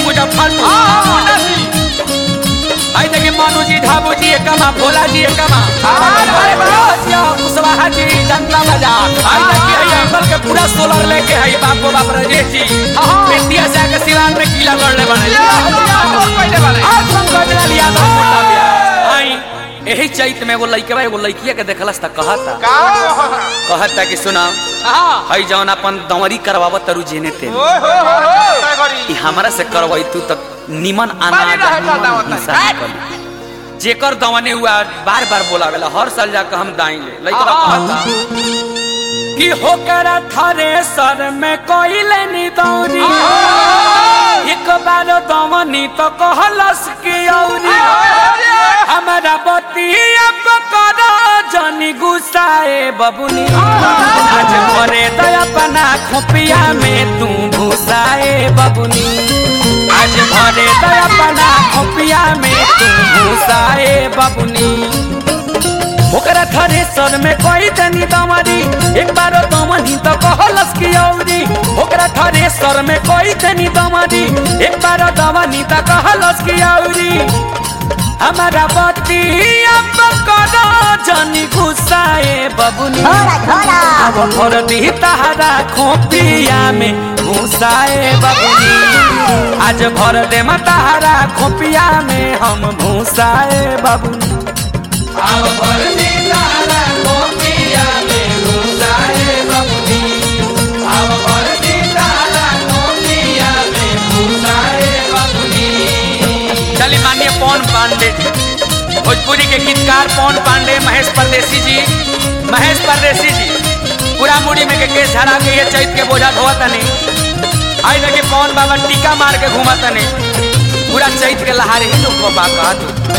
मुजफ्फरपुर आई देखिए मानू जी ढाबू जी एकमा भोला जी एकमा कुशवाहा जी जनता बाजार आई देखिए आई एप्पल के पूरा सोलर लेके आई बाप को बाप राजेश जी इंडिया से आके सिवान में किला लड़ने बने आज हम गजरा लिया था आई यही चैत में एगो लइकवा एगो लइकिया के देखलस त कहता कहता कि सुना हई जौन अपन दंवरी करवावत तरू जेने ते ई हमरा से करवाई तू तक निमन अनाज निमन हिस्सा निकली। जेकर दवने हुआ बार बार बोलावेला हर साल जाकर हम दाएंगे लइकवा कहता कि होकर थरे सर में कोइले नी दौरी एक बार दवनी तो कहलस कि औरी हमारा बतिया पकड़ा जनी गुस्साए बबुनी आज भरे दया बना खोपिया में तू घुसाए बबुनी आज भरे दया बना खोपिया में तू घुसाए बबुनी ओकरा थरे सर में कोई तनी दमरी एक बार दमनी तो कहलस की औरी ओकरा थरे सर में कोई तनी दमरी एक बार दमनी तो कहलस की औरी हमारा बत्ती पकड़ा जनी गुस्साए बबुनी अब भर दी तहरा खोपिया में घुसाए बबुनी आज भर दे तहरा खोपिया में हम घुसाए बबुनी अब भर दी तहरा खोपिया में घुसाए बबुनी अब भर दी तहरा खोपिया में घुसाए बबुनी चलिए माननीय पवन पांडे जी भोजपुरी के गीतकार पवन पांडे महेश परदेसी जी महेश परदेसी जी पूरा मुड़ी में के केस झड़ा के ये चैत के बोझा धोआ तनी आई देखिए पवन बाबा टीका मार के घूमा तनी पूरा चैत के लहारे ही लोग को बात कहा तू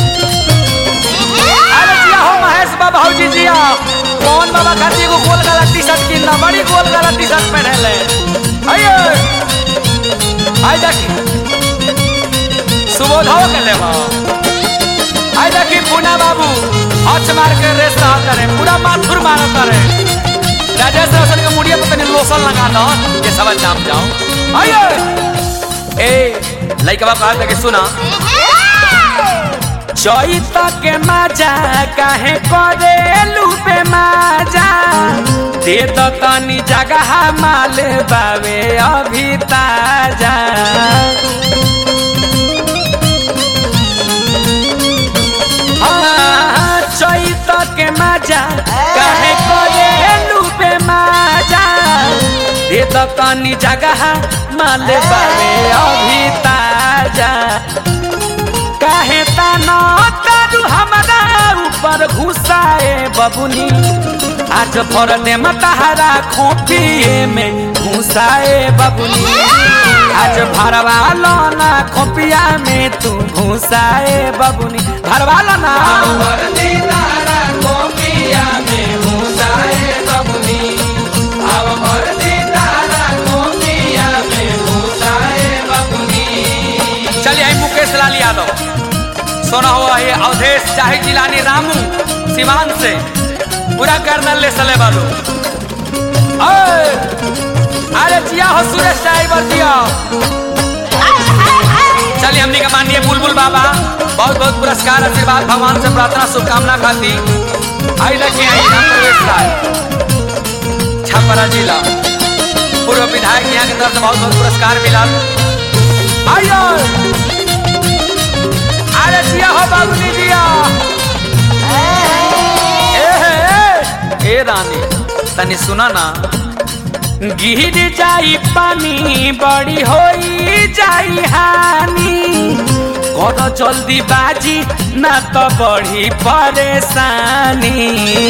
अरे जिया हो महेश बाबा जी जिया पवन बाबा खाती को गोल गला टी शर्ट किनना बड़ी गोल गला टी शर्ट पहने ले आइए आई देखिए सुबोधाओ के लेवा आई देखी पूना बाबू हच मार के रेस रहा रे पूरा माथुर मारत रे राजेश रोशन के मुड़िया पे तनी लोशन लगा दो ये सब नाम जाओ आइए ए लइकवा कहा था कि सुना चैत के मजा काहे करे लूपे मजा दे दो तनी जगह माल बावे अभी ताजा हाँ, चैत के मजा काहे करे लूबे मजा दे दो तनी जगह माल बावे अभी ताजा काहे ताना तारू हमारा ऊपर घुसाए बबुनी आज भर दे मतहरा खोपिए में घुसाए बबुनी आज भरवा लो ना खोपिया में तू घुसाए बबुनी भरवा लो ना चलिए आई मुकेश लाल यादव सोना हुआ ये अवधेश चाहे जिलानी रामू सिवान से पूरा कर्नल ले सले बालो ओए, अरे जिया हो सुरेश ड्राइवर जिया चलिए हमने का माननीय बुलबुल बाबा बहुत बहुत पुरस्कार आशीर्वाद भगवान से प्रार्थना शुभकामना खाती आई लगी आई राम प्रवेश राय छपरा जिला पूर्व विधायक यहाँ की तरफ से बहुत बहुत पुरस्कार मिला आइयो अरे जिया हो बाबूजी जिया ए, ए, ए रानी तनी सुना ना गिर जाई पानी बड़ी होई जाई हानि कर जल्दी बाजी ना तो बड़ी परेशानी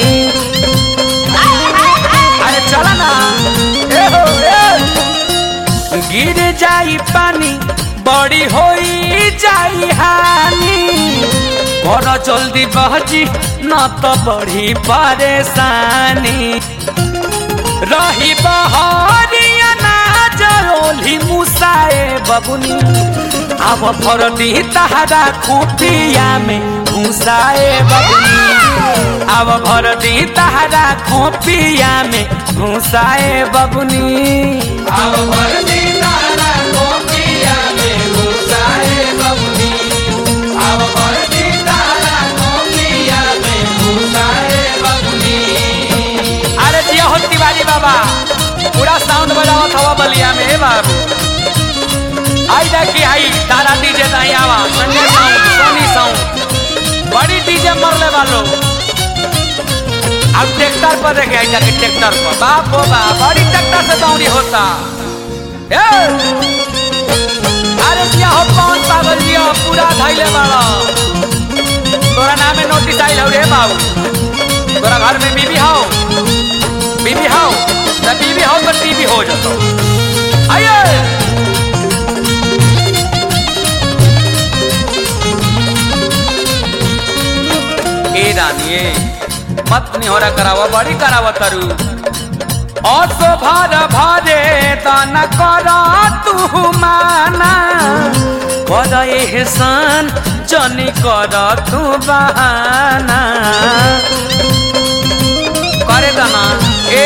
अरे चला ना ए हो ए गिर जाई पानी बड़ी होई जाई हानि कर जल्दी बहजी न तो बड़ी परेशानी रही बहरिया ना जरोली मुसाए बबुनी अब फरती तहरा खुटिया में घुसाए बबुनी अब भरती तहरा खोपिया में घुसाए बबुनी अब भरती तहरा खोपिया में घुसाए देखी आई तारा डीजे नहीं आवा संजय साउंड सोनी साउंड बड़ी डीजे मरले वालो अब ट्रैक्टर पर देखे आई जाके ट्रैक्टर पर बाप हो बाप बड़ी ट्रैक्टर से दौड़ी होता ए! अरे क्या हो कौन पागल जी हो पूरा धैले वाला तोरा नाम में नोटिस आइल हो रे बाबू तोरा घर में बीबी हो बीबी हो ना बीबी हो तो टीवी हो जातो आइए ए रानिए मत निहोरा करावा बड़ी करावा तरु असो भार भारे तन कर तू माना कर एहसान जनी कर तू बहाना करे दना ए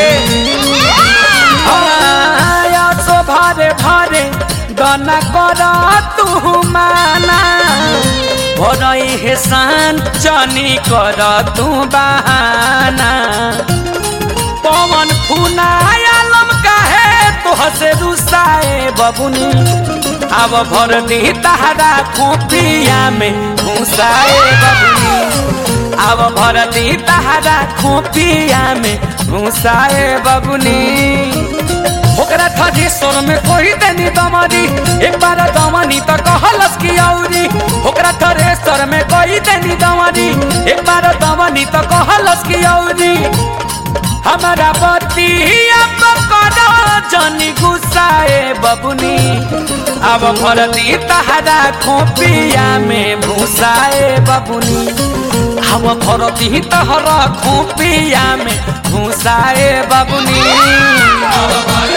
असो भारे भारे दन कर तू माना भर एहसान जनी कर तू बहाना पवन फुनायालम काहे तोहसे रुसाए बबुनी अब भर दी तहरा खोपिया में घुसाए बबुनी अब भर दी तहरा खोपिया में घुसाए बबुनी ओकरा थजेश्वर में कोई देनी दमनी एक बार दमनी तो कहलस की औरी ओकरा थरेश्वर में कोई देनी दमनी एक बार दमनी तो कहलस की औरी हमारा बतिया पकड़ा जनी गुस्साए बबुनी अब भरती तहरा खोपिया में भूसाए बबुनी अब भरती तहरा खोपिया में भूसाए बबुनी